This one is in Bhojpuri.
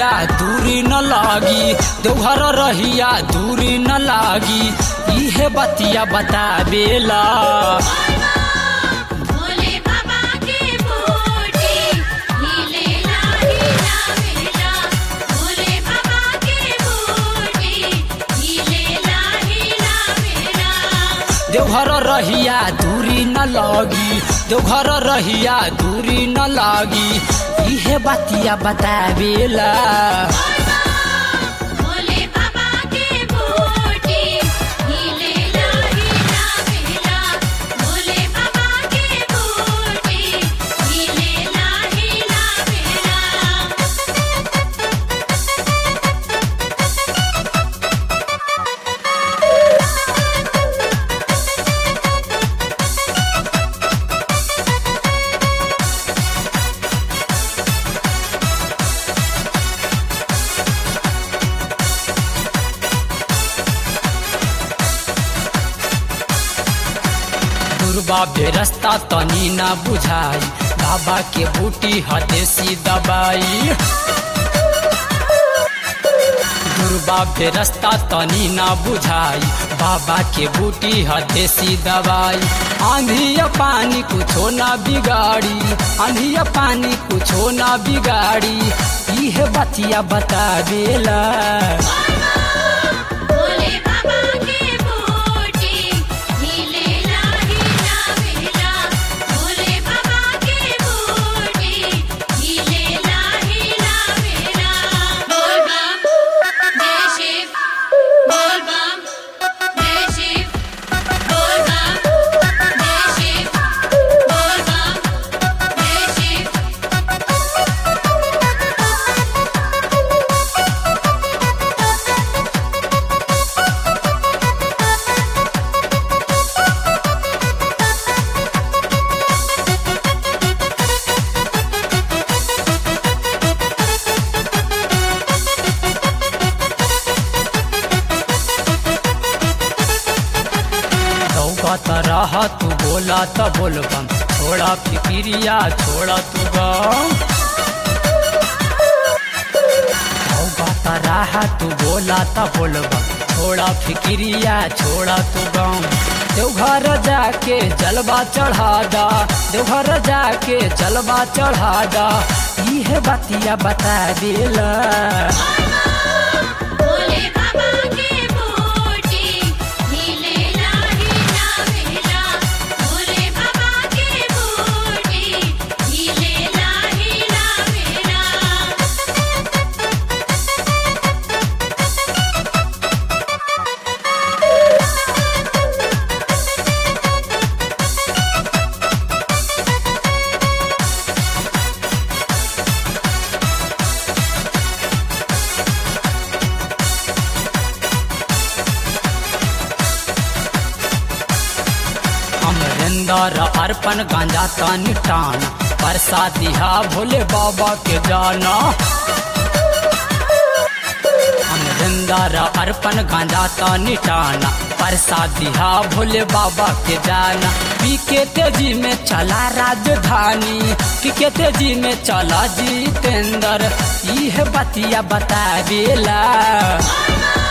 रहिया दूरी न लागी देवघर रहिया दूरी न लागी इहे बतिया बतावेला भोले बाबा के बूटी हिलेला हिला मेला भोले बाबा के बूटी हिलेला हिला मेला देवघर रहिया दूरी न लागी देवघर रहिया दूरी न लागी इहे बतिया बतावेला भोले बाबा के बूटी हिलेला हिला मेला भोले बाबा के बूटी हिलेला हिला मेला दुर्बा बेरस्ता तनी ना बुझाई बाबा के बूटी हदेसी दबाई दुर्बा बेरस्ता तनी ना बुझाई बाबा के बूटी हदेसी दवाई आंधी या पानी कुछो ना बिगाड़ी आंधी या पानी कुछो ना बिगाड़ी इहे बतिया बता देला भोले बाबा के बूटी हिलेला हिला मेला भोले बाबा के बूटी हिलेला हिला मेला बोल बम जय शिव बोल बम जय शिव बोल बम जय शिव बोल बम जय शिव दौगत रह तू बोला त बोलबम छोड़ा फिकिरिया छोड़ा तू गम दौगत रह तू बोला त बोलबम छोड़ा फिकिरिया छोड़ा तू गम देवघर जाके जलवा चढ़ा दा देवघर जाके जलवा चढ़ा दा इहे बतिया बता देला भोले बाबा के बूटी हिलेला हिला मेला भोले बाबा के बूटी हिलेला हिला मेला अमरिंदर अर्पण गांजा तानी टान प्रसादिहा भोले बाबा के जाना अमरिंदर अर्पण गांजा तानी टाना प्रसादिहा भोले बाबा के जाना पी के तेजी में चला राजधानी पी के तेजी में चला जितेंद्र यह बतिया बता देला